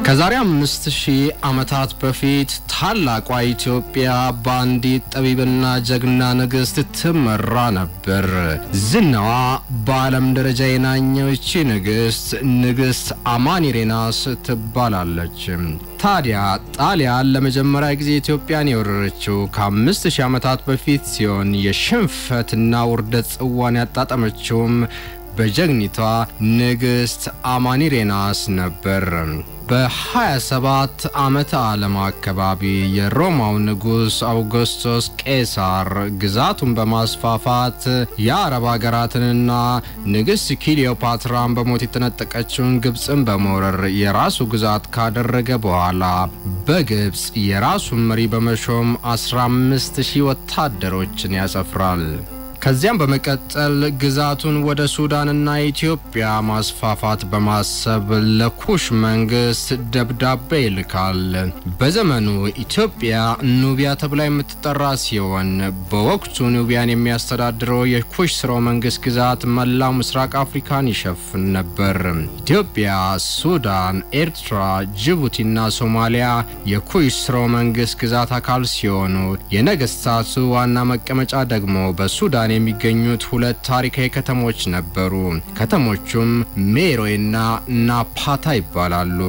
ከዛሬ አምስት ሺህ ዓመታት በፊት ታላቋ ኢትዮጵያ በአንዲት ጠቢብና ጀግና ንግሥት ትመራ ነበር። ዝናዋ በዓለም ደረጃ የናኘው ይቺ ንግሥት ንግሥት አማኒሬናስ ትባላለች። ታዲያ ጣሊያን ለመጀመሪያ ጊዜ ኢትዮጵያን የወረረችው ከአምስት ሺህ ዓመታት በፊት ሲሆን የሽንፈትና ውርደት ጽዋን ያጣጠመችውም በጀግኒቷ ንግሥት አማኒሬናስ ነበር። በ27 ዓመተ ዓለም አካባቢ የሮማው ንጉሥ አውግስቶስ ቄሳር ግዛቱን በማስፋፋት የአረብ ሀገራትንና ንግሥት ክሊዮፓትራን በሞት የተነጠቀችውን ግብፅን በመውረር የራሱ ግዛት ካደረገ በኋላ በግብፅ የራሱን መሪ በመሾም 15 ሺህ ወታደሮችን ያሰፍራል። ከዚያም በመቀጠል ግዛቱን ወደ ሱዳንና ኢትዮጵያ ማስፋፋት በማሰብ ለኩሽ መንግስት ደብዳቤ ይልካል። በዘመኑ ኢትዮጵያ ኑቢያ ተብላ የምትጠራ ሲሆን በወቅቱ ኑቢያን የሚያስተዳድረው የኩሽ ስርወ መንግስት ግዛት መላው ምስራቅ አፍሪካን ይሸፍን ነበር። ኢትዮጵያ፣ ሱዳን፣ ኤርትራ፣ ጅቡቲና ሶማሊያ የኩሽ ስርወ መንግስት ግዛት አካል ሲሆኑ የነገስታቱ ዋና መቀመጫ ደግሞ በሱዳን የሚገኙት ሁለት ታሪካዊ ከተሞች ነበሩ። ከተሞቹም ሜሮይና ናፓታ ይባላሉ።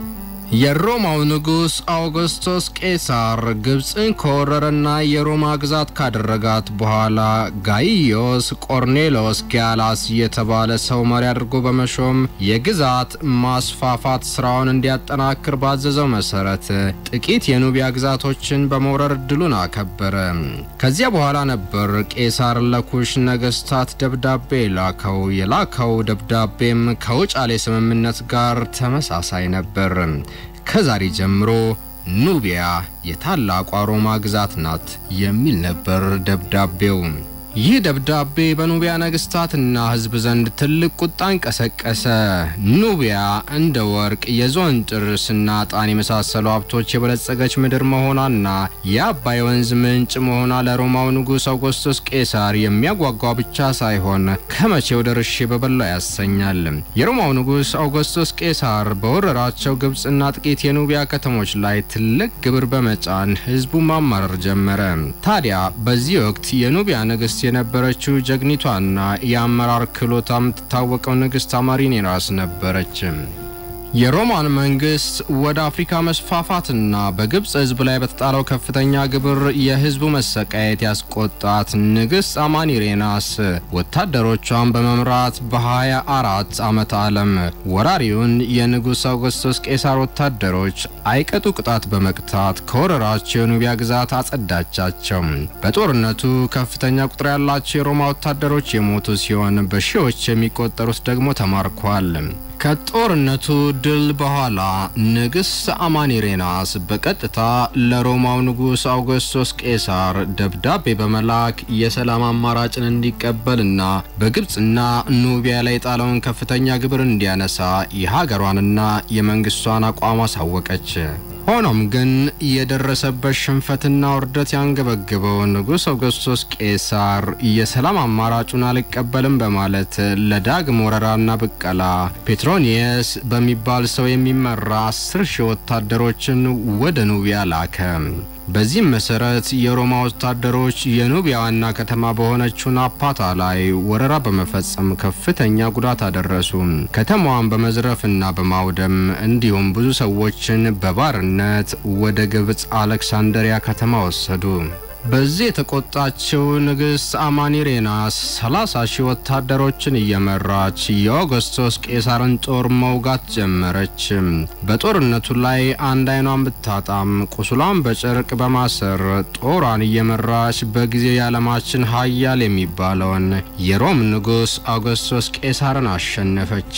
የሮማው ንጉሥ አውግስቶስ ቄሳር ግብፅን ከወረረና የሮማ ግዛት ካደረጋት በኋላ ጋይዮስ ቆርኔሎስ ጊያላስ የተባለ ሰው መሪ አድርጎ በመሾም የግዛት ማስፋፋት ስራውን እንዲያጠናክር ባዘዘው መሰረት ጥቂት የኑቢያ ግዛቶችን በመውረር እድሉን አከበረ። ከዚያ በኋላ ነበር ቄሳር ለኩሽ ነገስታት ደብዳቤ ላከው። የላከው ደብዳቤም ከውጫሌ ስምምነት ጋር ተመሳሳይ ነበር። ከዛሬ ጀምሮ ኑቢያ የታላቋ ሮማ ግዛት ናት የሚል ነበር ደብዳቤው። ይህ ደብዳቤ በኑቢያ ነገስታትና ሕዝብ ዘንድ ትልቅ ቁጣን ቀሰቀሰ። ኑቢያ እንደ ወርቅ፣ የዝሆን ጥርስና ዕጣን የመሳሰሉ ሀብቶች የበለጸገች ምድር መሆኗና የአባይ ወንዝ ምንጭ መሆኗ ለሮማው ንጉሥ አውግስቶስ ቄሳር የሚያጓጓ ብቻ ሳይሆን ከመቼው ደርሼ በበላው ያሰኛል። የሮማው ንጉሥ አውግስቶስ ቄሳር በወረራቸው ግብፅና ጥቂት የኑቢያ ከተሞች ላይ ትልቅ ግብር በመጫን ሕዝቡ ማማረር ጀመረ። ታዲያ በዚህ ወቅት የኑቢያ ንግስት የነበረችው ጀግኒቷና የአመራር ክህሎቷ የምትታወቀው ንግስት አማኒሬናስ ነበረች። የሮማን መንግስት ወደ አፍሪካ መስፋፋትና በግብፅ ህዝብ ላይ በተጣለው ከፍተኛ ግብር የህዝቡ መሰቃየት ያስቆጣት ንግስት አማኒሬናስ ወታደሮቿን በመምራት በ24 ዓመተ ዓለም ወራሪውን የንጉሥ አውግስቶስ ቄሳር ወታደሮች አይቀጡ ቅጣት በመቅጣት ከወረራቸው የኑቢያ ግዛት አጸዳቻቸው። በጦርነቱ ከፍተኛ ቁጥር ያላቸው የሮማ ወታደሮች የሞቱ ሲሆን በሺዎች የሚቆጠሩት ደግሞ ተማርከዋል። ከጦርነቱ ድል በኋላ ንግሥት አማኒሬናስ በቀጥታ ለሮማው ንጉሥ አውግስቶስ ቄሳር ደብዳቤ በመላክ የሰላም አማራጭን እንዲቀበልና በግብፅና ኑቢያ ላይ የጣለውን ከፍተኛ ግብር እንዲያነሳ የሀገሯንና የመንግስቷን አቋም አሳወቀች። ሆኖም ግን የደረሰበት ሽንፈትና ውርደት ያንገበግበው ንጉሥ አውግስቶስ ቄሳር የሰላም አማራጩን አልቀበልም በማለት ለዳግም ወረራና ብቀላ ፔትሮኒየስ በሚባል ሰው የሚመራ አስር ሺህ ወታደሮችን ወደ ኑቢያ ላከ። በዚህም መሰረት የሮማ ወታደሮች የኑቢያ ዋና ከተማ በሆነችው ናፓታ ላይ ወረራ በመፈጸም ከፍተኛ ጉዳት አደረሱ። ከተማዋን በመዝረፍና በማውደም እንዲሁም ብዙ ሰዎችን በባርነት ወደ ግብፅ አሌክሳንደሪያ ከተማ ወሰዱ። በዚህ የተቆጣችው ንግሥት አማኒሬናስ 30 ሺህ ወታደሮችን እየመራች የአውግስቶስ ቄሳርን ጦር መውጋት ጀመረች። በጦርነቱ ላይ አንድ አይኗን ብታጣም ቁስሏን በጨርቅ በማሰር ጦሯን እየመራች በጊዜው የዓለማችን ሀያል የሚባለውን የሮም ንጉሥ አውግስቶስ ቄሳርን አሸነፈች።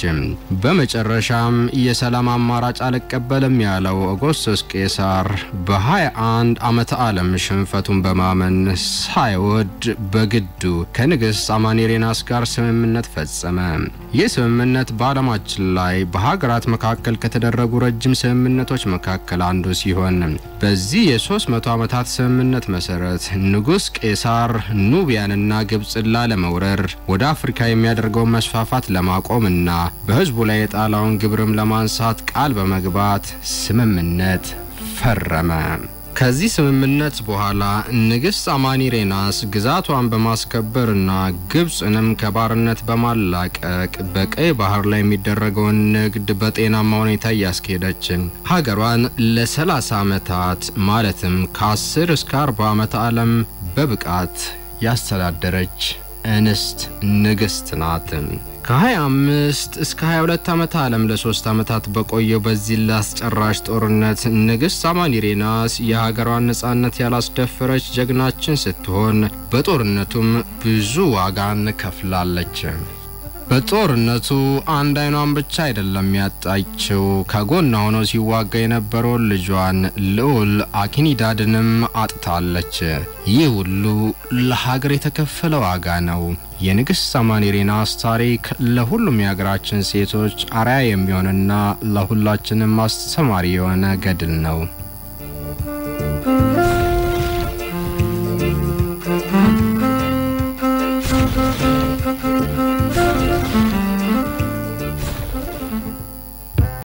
በመጨረሻም የሰላም አማራጭ አልቀበልም ያለው አውግስቶስ ቄሳር በ21 ዓመተ ዓለም ሽንፈቱን በማመን ሳይወድ በግዱ ከንግሥት አማኒሬናስ ጋር ስምምነት ፈጸመ። ይህ ስምምነት በዓለማችን ላይ በሀገራት መካከል ከተደረጉ ረጅም ስምምነቶች መካከል አንዱ ሲሆን በዚህ የ300 ዓመታት ስምምነት መሰረት ንጉሥ ቄሳር ኑቢያንና ግብፅን ላለመውረር ወደ አፍሪካ የሚያደርገውን መስፋፋት ለማቆምና በሕዝቡ ላይ የጣላውን ግብርም ለማንሳት ቃል በመግባት ስምምነት ፈረመ። ከዚህ ስምምነት በኋላ ንግሥት አማኒሬናስ ግዛቷን በማስከበርና ግብፅንም ከባርነት በማላቀቅ በቀይ ባህር ላይ የሚደረገውን ንግድ በጤናማ ሁኔታ እያስኬደች ሀገሯን ለ30 ዓመታት ማለትም ከ10 እስከ 40 ዓመት ዓለም በብቃት ያስተዳደረች እንስት ንግሥት ናት። ከ25 እስከ 22 ዓመት ዓለም ለሶስት ዓመታት በቆየው በዚህ ላስጨራሽ ጦርነት ንግሥት አማኒሬናስ የሀገሯን ነጻነት ያላስደፈረች ጀግናችን ስትሆን በጦርነቱም ብዙ ዋጋን ከፍላለች። በጦርነቱ አንድ አይኗን ብቻ አይደለም ያጣችው፣ ከጎኗ ሆኖ ሲዋጋ የነበረውን ልጇን ልዑል አኪኒዳድንም አጥታለች። ይህ ሁሉ ለሀገር የተከፈለ ዋጋ ነው። የንግሥት አማኒሬናስ ታሪክ ለሁሉም የሀገራችን ሴቶች አርአያ የሚሆንና ለሁላችንም አስተማሪ የሆነ ገድል ነው።